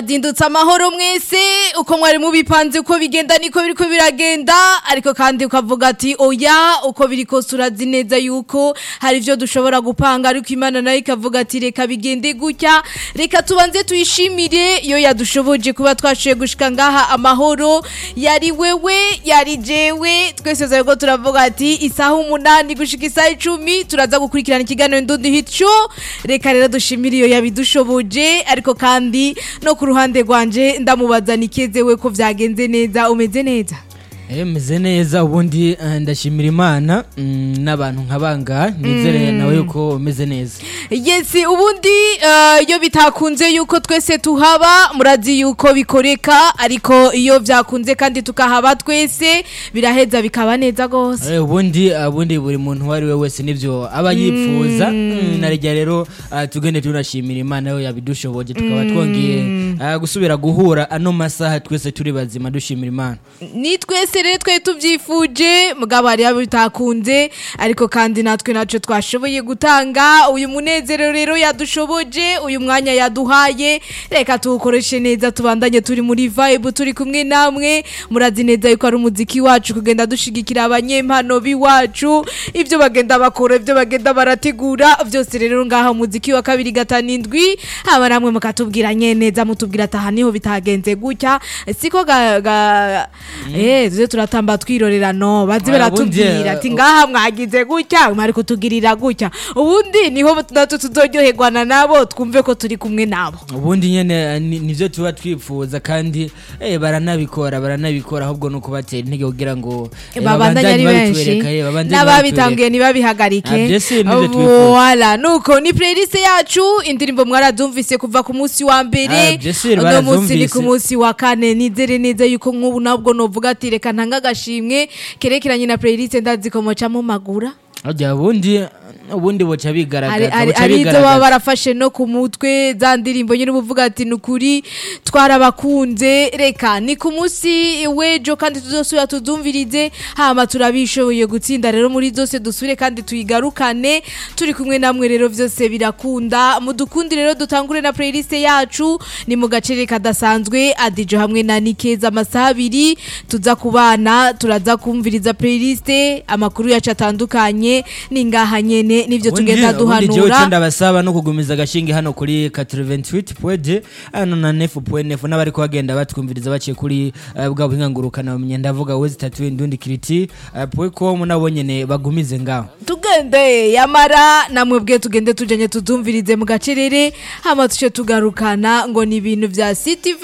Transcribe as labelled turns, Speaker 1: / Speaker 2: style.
Speaker 1: zindutse amahoro mwese uko mwari mubipanze uko bigenda niko biriko biragenda ariko kandi ukavuga ati oya uko biri kose urazi neza yuko hari ivyo dushobora gupanga ariko imana nayo ikavuga ati reka bigende gutya reka tubanze tuyishimire iyo yadushoboje kuba twashoboye gushika ngaha amahoro yari wewe yari jewe twese zariko turavuga ati isaha umunani gushika isaha icumi turaza gukurikirana ikiganiro ndundi hit show reka rero dushimire iyo yabidushoboje ariko kandi no ku ruhande rwanje ndamubaza nikezewe ko vyagenze neza umeze neza
Speaker 2: Eh, meze neza ubundi eh, ndashimira imana mm, n'abantu nkabanga nizere nawe yuko umeze neza
Speaker 1: yes ubundi eh, iyo bitakunze yuko twese tuhaba murazi yuko bikoreka ariko iyo vyakunze kandi tukahaba twese biraheza bikaba neza gose
Speaker 2: Eh, ubundi ubundi buri muntu uwo ari we wese nivyo aba yipfuza Mm, narijya rero ah, tugende tunashimira imana yo yabidushoboje tukaba twongeye ah, gusubira guhura ano masaha twese turi bazima dushimira imana
Speaker 1: ni twese rero twari tubyifuje mugabo hari abo bitakunze ariko kandi natwe ntacyo twashoboye gutanga uyu munezero rero yadushoboje uyu mwanya yaduhaye reka tuwukoreshe neza tubandanye turi muri vibe turi kumwe namwe murazi neza yuko ari umuziki wacu kugenda dushigikira abanyempano b'iwacu ibyo bagenda bakora ibyo bagenda barategura byose rero ngaha umuziki wa kabiri gatanu indwi haba namwe mukatubwira neza mutubwira ati aha niho bitagenze gutya siko ga, ga eh tuze turatamba twirorera no bazi
Speaker 2: Oya,
Speaker 1: baratubwira
Speaker 2: ubundi,
Speaker 1: ati
Speaker 2: uh,
Speaker 1: ngaha mwagize gutya mwari kutugirira gutya ubundi niho natwe tuzoryoherwana nabo twumve ko turi kumwe nabo
Speaker 2: ubundi nyene ni- nivyo tuba twifuza kandi eh, baranabikora baranabikora ahubwo no kubatera intege kugira ngo eh,
Speaker 1: babandanye ari benshi
Speaker 2: babitwereka, eh, babandanye
Speaker 1: n'ababitanguye ntibabihagarike
Speaker 2: Ah, byose nivyo twifuza.
Speaker 1: Voila, nuko ni playlist yacu indirimbo mwarazumvise kuva ku munsi wa mbere
Speaker 2: Ah, byose
Speaker 1: uno munsi ni
Speaker 2: barazumvise.
Speaker 1: ku munsi wa kane nizere neza yuko nk'ubu nabwo novuga ati reka ntanga agashimwe kerekeranye na playlist ndazi ko moca mumagura
Speaker 2: Harya ubundi ubundi boca
Speaker 1: hari
Speaker 2: bigaragaza
Speaker 1: hari-
Speaker 2: boca
Speaker 1: hari izo baba
Speaker 2: bigaragaza
Speaker 1: barafashe no ku mutwe za ndirimbo nyine uvuga ati ni ukuri twarabakunze reka ni ku munsi w'ejo kandi tuzosubira tuzumvirize hama turabishoboye gutsinda rero muri zose dusubire kandi tuyigarukane turi kumwe namwe rero byose birakunda mudukundi rero dutangure na playlist yacu ni mu gacere kadasanzwe adijo hamwe na nikeza amasaha abiri tuza kubana turaza kumviriza playlist amakuru yacu atandukanye ni ngaha nyene nivyo tugenda
Speaker 2: jewe
Speaker 1: duhanura
Speaker 2: icyo ndabasaba no kugumiza agashinge hano kuri 88 pwede hano na nefu pwe nefu n'abari kuhagenda batwumviriza baciye kuri eh, bwa buhinga ngurukana bamenye ndavuga wezi tatu indundi kiriti eh, pwe com nabo nyene bagumize ngaho
Speaker 1: tugende yamara namwe bwe tugende tujanye tuzumvirize mu gacerere hama tuce tugarukana ngo ni ibintu vya city